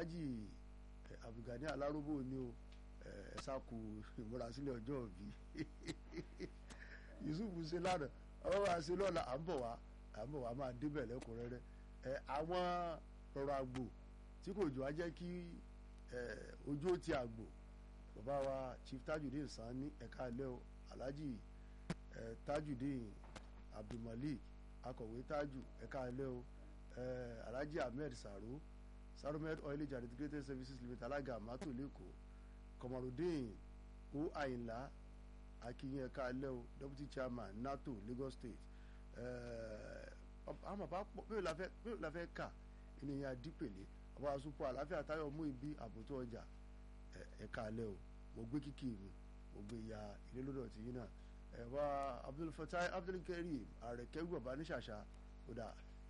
alhaji abdulgani alarobo ni o ẹ ṣàkó ìmúrasílẹ̀ ọjọ́ òbí yusuf ṣe lánàá ọwọ́ wa ṣe lọ́la à ń bọ̀ wá à ń bọ̀ wá máa débẹ̀ lẹ́kùnrẹ́rẹ́ ẹ àwọn ọ̀rọ̀ àgbò tí kò jọ á jẹ́ kí ojú ó ti àgbò bàbá wa chief tajudeen sani ẹ̀ka ilé o alhaji tajudeen abdulmalik akọ̀wé taju ẹ̀ka ilé o alhaji ahmed saro saromed oilage and integrated services limited alága amato lẹ́kọ̀ọ́ kọmọrùdín o àyìnlá akínyìn ẹ̀ka ilé o deputy chairman nato lagos state àwọn bàbá pọ̀ bí ó la fẹ́ kà ènìyàn adípèlé ọba àsopọ̀ àláfíà táyọ̀ mú ibi àbótó ọjà ẹ̀ka alẹ́ o mo gbé kíkì mi mo gbé ya ilé lọ́dọ̀ tí yín náà ẹ̀wá abdulfatai abdulkareem ààrẹ kẹ́gbẹ́ bàbá ní ṣàṣà ó dà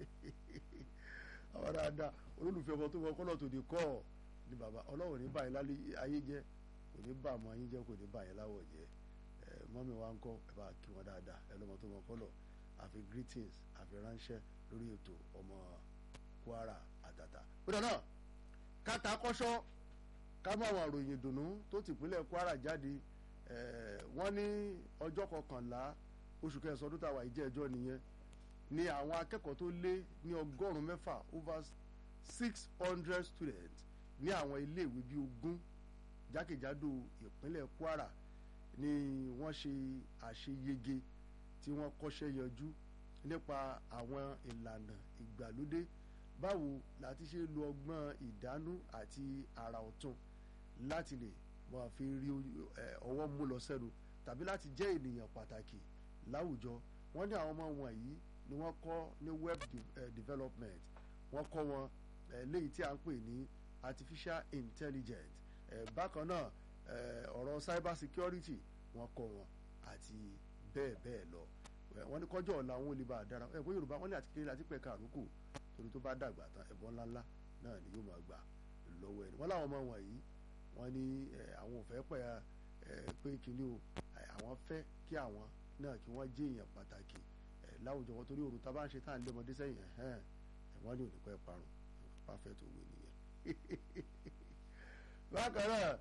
àwọn dáadáa olólùfẹ́ ọmọ tó wọ kọ́lọ̀ tó di kọ́ ni bàbá ọlọ́run ní báyìí lálẹ́ ayé jẹ́ kò ní bá àmọ́ ayé jẹ́ kò ní báyìí láwọ̀ jẹ́ mọ́mi wa ń kọ́ ẹ bá kí wọn dáadáa ẹ lọ́mọ tó wọ kọ́lọ̀ àfi greetings àfi ránṣẹ́ lórí ètò ọmọ kwara àtàtà. kódà náà káta kọ́ṣọ́ ká mọ àwọn àròyìn ìdùnnú tó tìpínlẹ̀ kwara jáde wọ́n ní ọjọ́ kọkànlá oṣù kẹsàn-án ọdún táwa ìjẹ́ ẹjọ́ nìyẹn ni àwọn akẹ́kọ̀ọ́ tó lé ní ọgọ́rùn-ún mẹ́fà over six hundred students ní àwọn iléèwé bíi ogún jákèjádò ìpínlẹ̀ kwara ni wọ́n ṣe àṣeyege tí wọ́n kọ́ṣẹ́ yanjú nípa àwọn ìlànà ìgbàlódé báwo láti ṣe lo ọgbọ́n ìdánú àti àrà ọ̀tun láti lè máa fi rí ọwọ́ mú lọ sẹ́nu tàbí láti jẹ́ ènìyàn pàtàkì láwùjọ wọ́n ní àwọn ọmọ wọ̀nyí ni wọ́n kọ́ ní web development wọ́n kọ́ wọn léyìí tí a ń pè ní artificial intelligence bákan náà ọ̀rọ̀ cyber security wọ́n kọ́ wọn àti bẹ́ẹ̀ bẹ́ẹ̀ lọ wọ́n ní kọjọ́ ọ̀la wọn ò lè bá a dára ẹ̀kọ́ yorùbá wọ́n ní àti kékeré àti pẹ̀ka àrókò torí tó bá dàgbà tán ẹ̀bọn ńláńlá náà ni yóò máa gbà lọ́wọ́ ẹni wọ́n láwọn ọmọ wọ̀nyí wọ́n ní àwọn ò fẹ́ pẹ̀ pé kíní o àwọn fẹ́ kí àwọn náà kí wọ́n jẹ́ èèyàn pàtàkì láwùjọ wọn torí òrùn tá a bá ń ṣe tá à ń lé ọmọdé sẹ́yìn wọ́n ní òní pẹ́ parun pàfẹ́ tó wé nìyẹn. bákan náà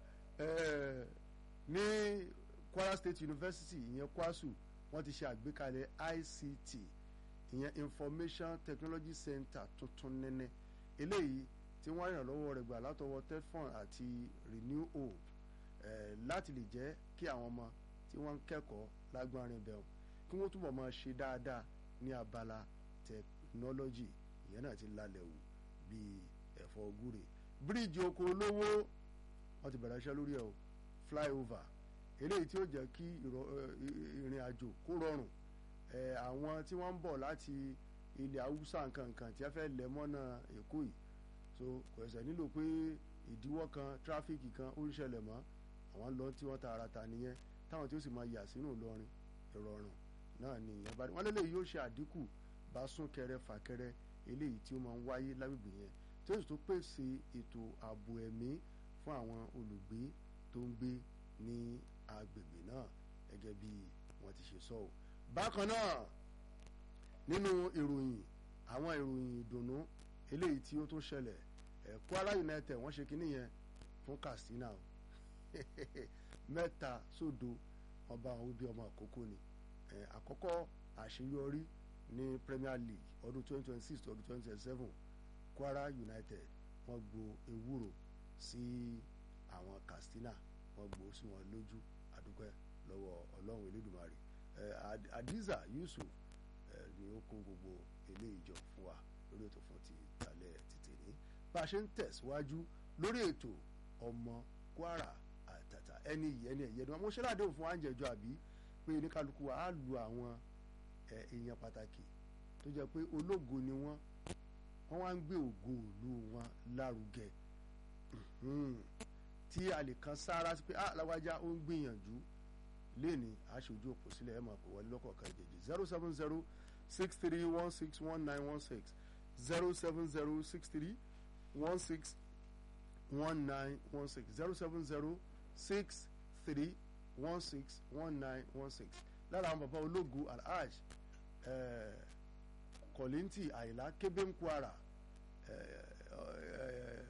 ní Kwara State University ìyẹn kwasu wọ́n ti ṣe àgbékalẹ̀ ICT ìyẹn Information Technology Center tuntun nẹ́nẹ́ eléyìí tí wọ́n rìn lọ́wọ́ rẹ̀ gbà látọwọ́ tefon àti Renew Hope eh, láti lè jẹ́ kí àwọn ọmọ tí wọ́n ń kẹ́kọ̀ọ́ lágbárin bẹ̀rù kí wọ́n túbọ̀ máa ṣe dáadáa ní abala technology ìyẹn náà ti lálẹ́ wù bíi ẹ̀fọ́ gúre bíríìjì oko olówó wọ́n ti bẹ̀rẹ̀ iṣẹ́ lórí ẹ̀ o flyover eléyìí tí ó jẹ́ kí ìrìn àjò kó rọrùn àwọn tí wọ́n ń bọ̀ láti ilẹ̀ haúsá nkankan tí a fẹ́ lẹ̀ mọ́nà èkó yìí so kò ẹsẹ̀ nílò pé ìdíwọ́ kan tráfíkì kan ó ń ṣẹlẹ̀ mọ́ àwọn lọ tí wọ́n tààràtà nìyẹn táwọn tí ó sì máa yà sínú Ìlọrin ìrọ̀rùn náà ni ìyẹn bá wọn lélẹ́yìí yóò ṣe àdínkù bá súnkẹrẹ fàkẹrẹ eléyìí tí ó máa ń wáyé lágbègbè yẹn tí ó sì tó pèsè ètò ààbò ẹ̀mí fún àwọn olùgbé tó ń gbé ní agbègbè náà gẹ́gẹ́ bí wọ́n ti ṣe sọ ọ́ bákan náà nínú ìròyìn àwọn ìròyìn ìdùnnú eléyìí tí ó tún ṣẹlẹ̀ ẹ̀ Kwara United wọ́n ṣe kínní yẹn fún Katsina o mẹ́ta sódo ọba àwọn òbí ọmọ àkókò ni ẹ̀ àkọ́kọ́ àṣeyọrí ní Premier League ọdún 2026 ọdún 2027 Kwara United wọ́n gbo ewúro sí àwọn Katsina wọ́n gbó sí wọn lójú àdúpẹ́ lọ́wọ́ Ọlọ́run Elédùmarè Adiza Yusuf ni ó kó gbogbo eléyìí jọ fún wa lórí ètò fún ti ìtàlẹ̀ títì ní bá a ṣe ń tẹ̀síwájú lórí ètò ọmọ Kwara àtàtà ẹni yìí ẹni ẹ̀yẹ ni wọn mo ṣe ládéhùn fún àǹjẹ̀jọ àbí pé oníkálukú wa á lu àwọn èèyàn pàtàkì tó jẹ́ pé ológo ni wọ́n wọ́n wá ń gbé ògo ìlú wọn lárugẹ tí a lè kan sára sí pé aláwájá ó ń gbìyànjú léèní aṣojú òpó sílẹ̀ ẹ̀ máa pè wọlé lọ́kọ̀ọ̀kan ìjèjì zero seven zero six three one six one nine one six zero seven zero six three one six one nine one six zero seven zero six three one six one nine one six lára àwọn bàbá ológun alhaj kọ̀lìntì àyìnlá kébé ń kwara